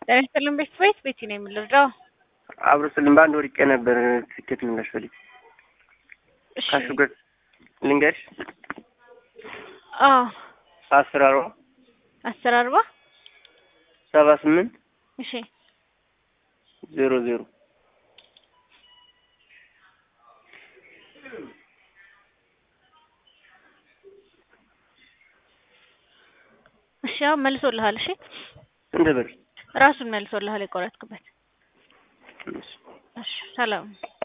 ጤና ይስጥልን ቤተሰቦች ቤቲ ነው የምንረዳው። አብሮ ስልም በአንድ ወድቄ ነበር ትኬት ምላሽ ፈልግ እሺ ካሹገር ልንገርሽ አዎ አስር አርባ አስር አርባ ሰባ ስምንት እሺ ዜሮ ዜሮ እሺ ያው መልሶልሃል። እሺ ስንት ብር? ራሱን መልሶልሃል የቆረጥክበት። እሺ። እሺ ሰላም